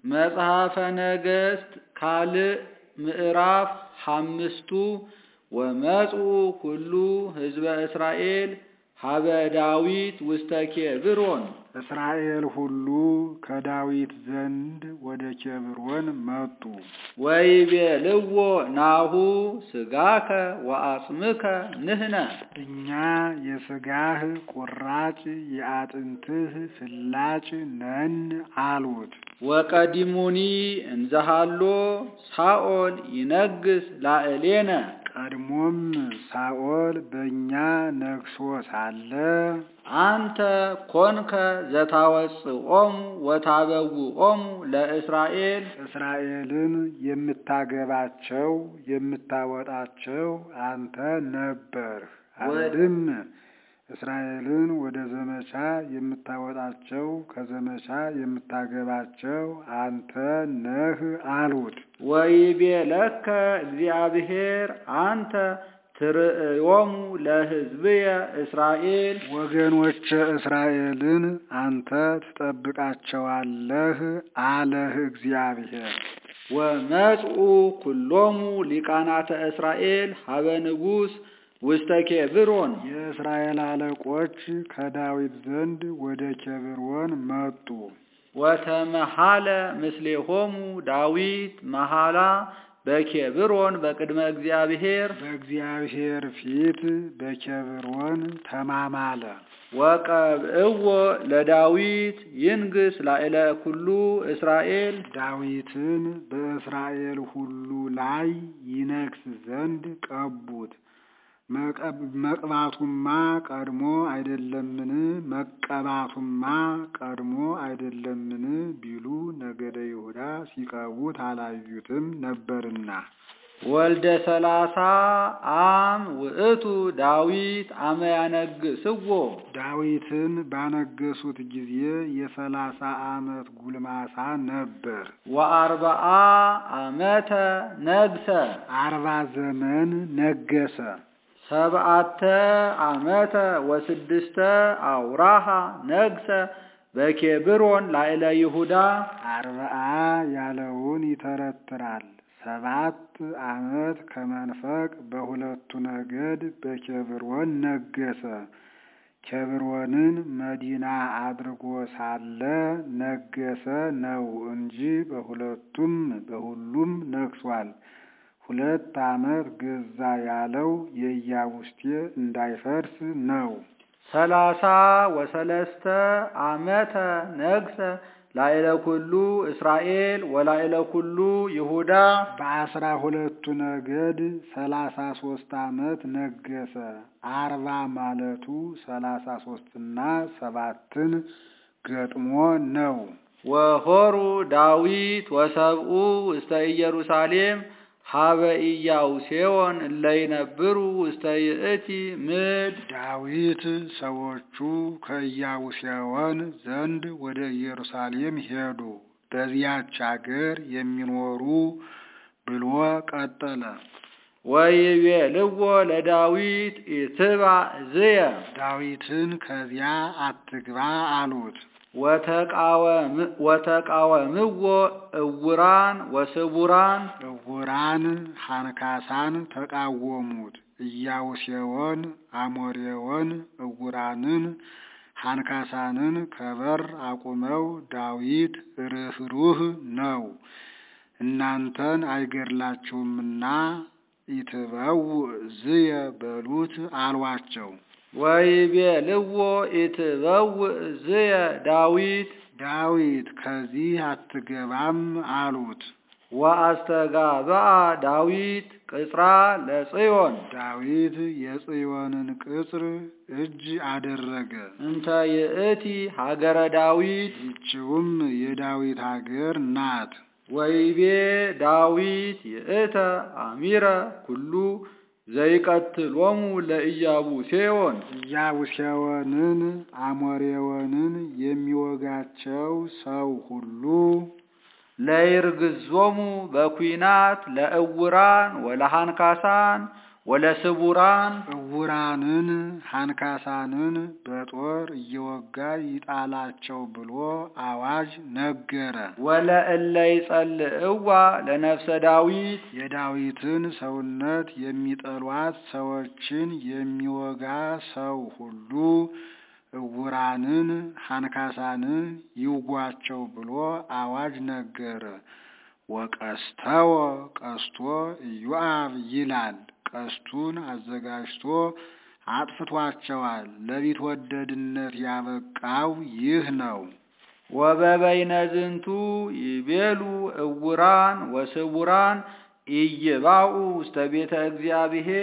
መጽሐፈ ነገሥት ካልዕ ምዕራፍ ሓምስቱ ወመጽኡ ኩሉ ህዝበ እስራኤል ሀበ ዳዊት ውስተ ኬብሮን እስራኤል ሁሉ ከዳዊት ዘንድ ወደ ኬብሮን መጡ። ወይቤልዎ ናሁ ስጋከ ወአጽምከ ንሕነ እኛ የሥጋህ ቁራጭ የአጥንትህ ፍላጭ ነን አሉት። ወቀዲሙኒ እንዘሃሎ ሳኦል ይነግስ ላዕሌነ ቀድሞም ሳኦል በእኛ ነግሶ ሳለ አንተ ኮንከ ዘታወፅኦሙ ወታበውኦሙ ለእስራኤል እስራኤልን የምታገባቸው የምታወጣቸው አንተ ነበርህ። አንድም እስራኤልን ወደ ዘመቻ የምታወጣቸው ከዘመቻ የምታገባቸው አንተ ነህ አሉት። ወይቤለከ እግዚአብሔር አንተ ትርእዮሙ ለሕዝብየ እስራኤል ወገኖቼ እስራኤልን አንተ ትጠብቃቸዋለህ አለህ እግዚአብሔር። ወመጽኡ ኩሎሙ ሊቃናተ እስራኤል ሀበ ንጉሥ ውስተ ኬብሮን የእስራኤል አለቆች ከዳዊት ዘንድ ወደ ኬብሮን መጡ። ወተመሃለ ምስሌሆሙ ዳዊት መሃላ በኬብሮን በቅድመ እግዚአብሔር በእግዚአብሔር ፊት በኬብሮን ተማማለ። ወቀብእዎ ለዳዊት ይንግስ ላዕለ ኩሉ እስራኤል ዳዊትን በእስራኤል ሁሉ ላይ ይነግስ ዘንድ ቀቡት። መቅባቱማ ቀድሞ አይደለምን? መቀባቱማ ቀድሞ አይደለምን? ቢሉ ነገደ ይሁዳ ሲቀቡት አላዩትም ነበርና። ወልደ ሰላሳ አም ውእቱ ዳዊት አመ ያነግስዎ ዳዊትን ባነገሱት ጊዜ የሰላሳ ዓመት ጉልማሳ ነበር። ወአርባአ አመተ ነግሰ አርባ ዘመን ነገሰ። ሰብአተ አመተ ወስድስተ አውራሃ ነግሰ በኬብሮን ላዕለ ይሁዳ አርባአ ያለውን ይተረትራል። ሰባት ዓመት ከመንፈቅ በሁለቱ ነገድ በኬብሮን ነገሰ። ኬብሮንን መዲና አድርጎ ሳለ ነገሰ ነው እንጂ በሁለቱም በሁሉም ነግሷል። ሁለት ዓመት ገዛ ያለው የኢያቡስቴ እንዳይፈርስ ነው። ሰላሳ ወሰለስተ አመተ ነግሰ ላዕለ ኩሉ እስራኤል ወላዕለ ኩሉ ይሁዳ በአስራ ሁለቱ ነገድ ሰላሳ ሶስት ዓመት ነገሰ። አርባ ማለቱ ሰላሳ ሶስትና ሰባትን ገጥሞ ነው። ወሆሩ ዳዊት ወሰብኡ ውስተ ኢየሩሳሌም ሀበ ኢያቡሴዎን እለ ይነብሩ ውስተ ይእቲ ምድር ዳዊት ሰዎቹ ከኢያቡሴዎን ዘንድ ወደ ኢየሩሳሌም ሄዱ፣ በዚያች አገር የሚኖሩ ብሎ ቀጠለ። ወይቤልዎ ለዳዊት ኢትባዕ ዝየ ዳዊትን ከዚያ አትግባ አሉት። ወተቃወምዎ እውራን ወስቡራን እውራን ሐንካሳን ተቃወሙት። ኢያቡሴዎን አሞሬዎን እውራንን ሐንካሳንን ከበር አቁመው ዳዊት ርኅሩህ ነው እናንተን አይገድላችሁምና ኢትበው ዝየ በሉት አሏቸው። ወይቤልዎ ኢትበውእ ዝየ ዳዊት ዳዊት ከዚህ አትገባም አሉት። ወአስተጋብአ ዳዊት ቅጽራ ለጽዮን ዳዊት የጽዮንን ቅጽር እጅ አደረገ። እንተ ይእቲ ሀገረ ዳዊት ይችውም የዳዊት አገር ናት። ወይቤ ዳዊት ይእተ አሚረ ኩሉ ዘይቀትሎሙ ለኢያቡሴዎን ኢያቡሴዎንን አሞሬዎንን የሚወጋቸው ሰው ሁሉ ለይርግዞሙ በኩናት ለእውራን ወለሃንካሳን ወለስቡራን እውራንን ሐንካሳንን በጦር እየወጋ ይጣላቸው ብሎ አዋጅ ነገረ። ወለእለ ይጸልእዋ ለነፍሰ ዳዊት የዳዊትን ሰውነት የሚጠሏት ሰዎችን የሚወጋ ሰው ሁሉ እውራንን ሐንካሳንን ይውጓቸው ብሎ አዋጅ ነገረ። ወቀስተወ ቀስቶ ኢዮአብ ይላል። ቀስቱን አዘጋጅቶ አጥፍቷቸዋል። ለቢትወደድነት ያበቃው ይህ ነው። ወበበይነ ዝንቱ ይቤሉ እውራን ወስውራን ኢይባኡ ውስተ ቤተ እግዚአብሔር